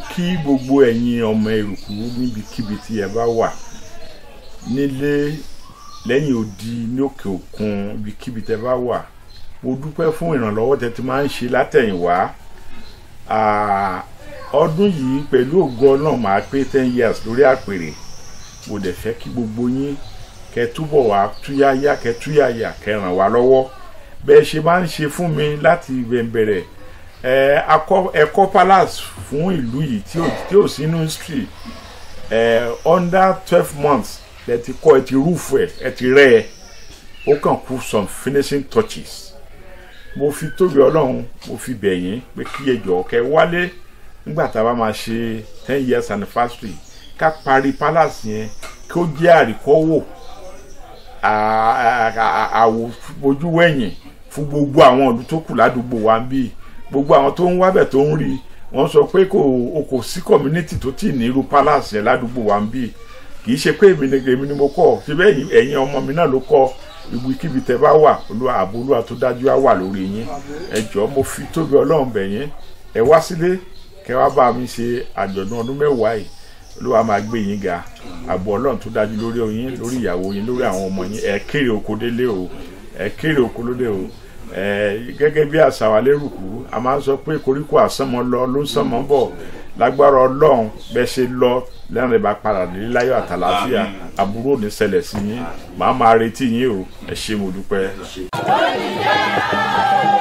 kí gbogbo ẹ̀yin ọmọ Èrùkú níbikíbi tí ẹ bá wà nílé lẹ́yìn odi ní òkè òkun ibikíbi tẹ bá wà mo dúpẹ́ fún ìrànlọ́wọ́ tẹ ti máa ń ṣe látẹ̀yìnwá Ah, ọdún yìí pẹ̀lú ògo Ọlọ́run máa pé ten years lórí àpèrè mo dẹ̀ fẹ́ kí gbogbo yín kẹ́ túbọ̀ wá túyáyá kẹ́ túyáyá kẹ́ ràn wá lọ́wọ́ bẹ́ẹ̀ ṣe máa ń ṣe fún mi láti bẹ̀rẹ̀ ẹ akọ ẹkọ palace fún ìlú yìí tí ò tí ò sínú history ẹ under twelve months ẹ ti kọ́ ẹ ti rúfù ẹ ẹ ti rẹ́ ẹ ó kàn kú some finishing touches mo fi tóbi ọlọ́run mo fi bẹ̀ yín pé kí ẹ jọ̀ọ́ kẹ́ wálé nígbà tá a bá máa ṣe ten years anniversary ká parí palace yẹn kí ó jẹ́ àríkọ́wò àwò ojú wẹ̀yìn fún gbogbo àwọn ìlú tó kù ládùúgbò wa ń bí gbogbo àwọn tó ń wábẹ̀ tó ń rí wọ́n sọ pé kò o kò sí community tó tì ní irú palace yẹn ládùúgbò wa ń bí kì í ṣe pé èmi ni èmi ni mo kọ́ síbẹ̀ ẹ̀yin ọmọ mi náà ló kọ́ ibikíbi tẹ bá wà olúwa ààbò olúwa tó dájú á wà lórí yín ẹ jọ̀ọ́ mo fi tóbi ọlọ́run bẹ̀ yín ẹ wá sílé kẹ wá bá mi ṣe àjọ̀dún ọdún mẹ́wàá yìí olúwa máa gbé yín ga ààbò ọlọ́run tó dájú lórí yín lórí ìyàwó yín lórí àwọn ọmọ yín ẹ kéré oko délé o ẹ kéré oko lóde o ẹ gẹ́gẹ́ bí àṣà wa lérùkú a máa ń sọ pé koríko àsánmọ lọ ló ń sánmọ bọ̀ lágbára ọlọ́run bẹ́ẹ̀ ṣe lọ lẹ́rìn bá padà délé láyọ̀ àtàlàáfíà àbúrò ní ṣẹlẹ̀ sí yín màá máa retí yín o ẹ ṣé mo dúpẹ́.